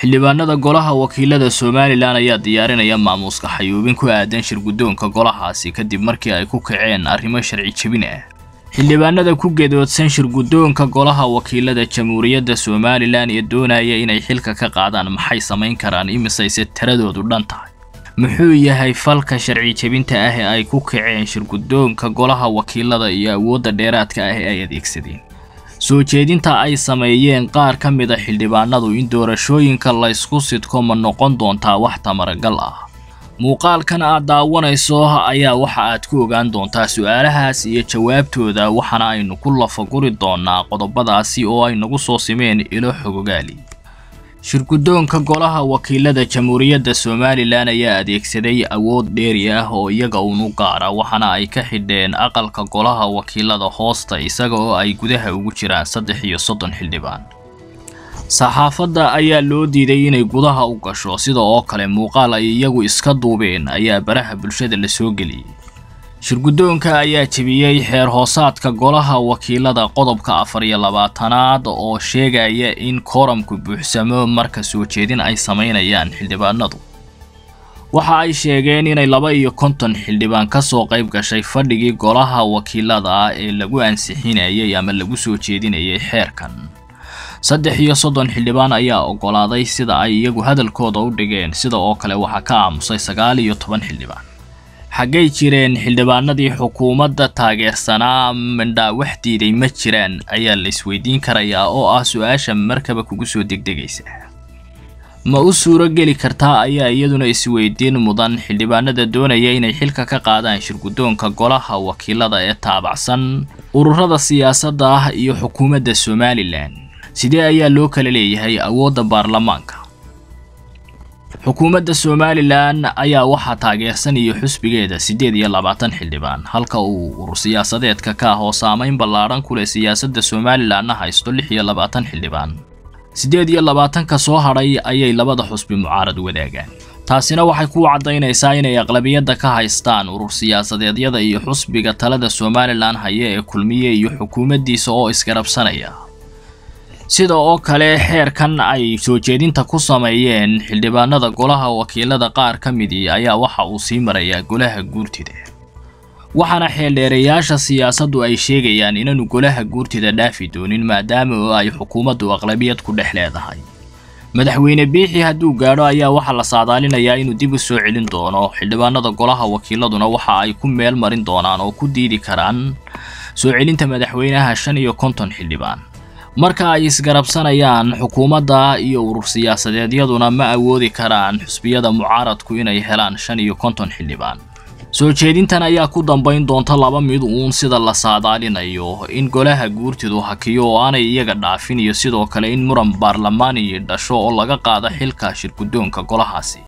xildhibaanada golaha wakiilada somalilan ayaa diyaarinaya maamuuska xayuubin ku aadan shirguddoonka golahaasi kadib markii ay ku kaceen arrimo sharci jebin ah xildhibaanada ku gedoodsan shirguddoonka golaha wakiilada jamhuuriyadda somalilan ee doonaya inay xilka ka qaadaan maxay samayn karaan imisayse tiradoodu dhan tahay muxuu yahay falka sharci jebinta ah ee ay ku kaceen shirguddoonka golaha wakiilada iyo awoodda dheeraadka ah ee ay adeegsadeen soo jeedinta ay sameeyeen qaar ka mid a xildhibaanadu in doorashooyinka laysku sidko ma noqon doontaa wax tamaragal ah muuqaalkan aad daawanayso ayaa waxa aad ku ogaan doontaa su-aalahaas iyo jawaabtooda waxaana aynu ku lafaguri doonaa qodobadaasi oo ay nagu soo simeen ilo xogogaali shirguddoonka golaha wakiilada jamhuuriyadda somalilan ayaa adeegsaday awood dheeri ah oo iyaga unu gaara waxaana ay ka xidheen aqalka golaha wakiilada hoosta isaga oo ay gudaha ugu jiraan saddex iyo soddon xildhibaan saxaafadda ayaa loo diiday inay gudaha u gasho sida oo kale muuqaal ay iyagu iska duubeen ayaa baraha bulshada la soo geliyey shirguddoonka ayaa jebiyey xeer hoosaadka golaha wakiilada qodobka afar iyo labaatanaad oo sheegaya in kooramku buuxsamo marka soo jeedin ay samaynayaan xildhibaanadu waxa ay sheegeen inay laba iyo konton xildhibaan ka soo qayb gashay fadhigii golaha wakiilada ee lagu ansixinayay ama lagu soo jeedinayay xeerkan saddex iyo soddon xildhibaan ayaa oggolaaday sida ay iyagu hadalkooda u dhigeen sida oo kale waxaa ka aamusay sagaal iyo toban xildhibaan xaggay jireen xildhibaanadii xukuumadda taageersanaa mindhaa wax diiday ma jiraan ayaa la isweydiin karayaa oo ah su-aasha markaba kugu soo degdegaysa ma u suuro geli kartaa ayaa iyaduna isweydiin mudan xildhibaanada doonaya inay xilka ka qaadaan shirguddoonka golaha wakiilada ee taabacsan ururada siyaasadda ah iyo xukuumadda somalilan sidee ayaa loo kala leeyahay awoodda baarlamaanka xukuumadda somalilan ayaa waxaa taageersan iyo xusbigeeda siddeed iyo labaatan xildhibaan halka uu urur siyaasadeedka ka ah oo saamayn ballaadhan ku leh siyaasadda somalilanna haysto lix iyo labaatan xildhibaan siddeed iyo labaatanka soo hadhay ayay labada xusbi mucaarad wadaagaan taasina waxay ku caddaynaysaa inay aqlabiyadda ka haystaan urur siyaasadeedyada iyo xusbiga talada somalilan haya ee kulmiye iyo xukuumaddiisa oo isgarabsanaya sida oo kale xeerkan ay soo jeedinta ku sameeyeen xildhibaanada golaha wakiilada qaar ka midii ayaa waxa uu sii marayaa golaha guurtida waxaana xeeldheerayaasha siyaasaddu ay sheegayaan inaanu golaha guurtida dhaafi doonin maadaama oo ay xukuumaddu aqlabiyad ku dhex leedahay madaxweyne biixi hadduu gaadho ayaa waxaa la saadaalinayaa inuu dib u soo celin doono xildhibaanada golaha wakiiladuna waxa ay ku meel marin doonaan oo ku diidi karaan soo celinta madaxweynaha shan iyo konton xildhibaan marka ay isgarabsanayaan xukuumadda iyo urur siyaasadeedyaduna ma awoodi karaan xusbiyada mucaaradku inay helaan shan iyo konton xildhibaan soo jeedintan ayaa ku dambayn doonta laba mid uun sida la saadaalinayo in golaha guurtidu hakiyo oo aanay iyaga dhaafin iyo sidoo kale in muran baarlamaani dhasho oo laga qaado xilka shirguddoonka golahaasi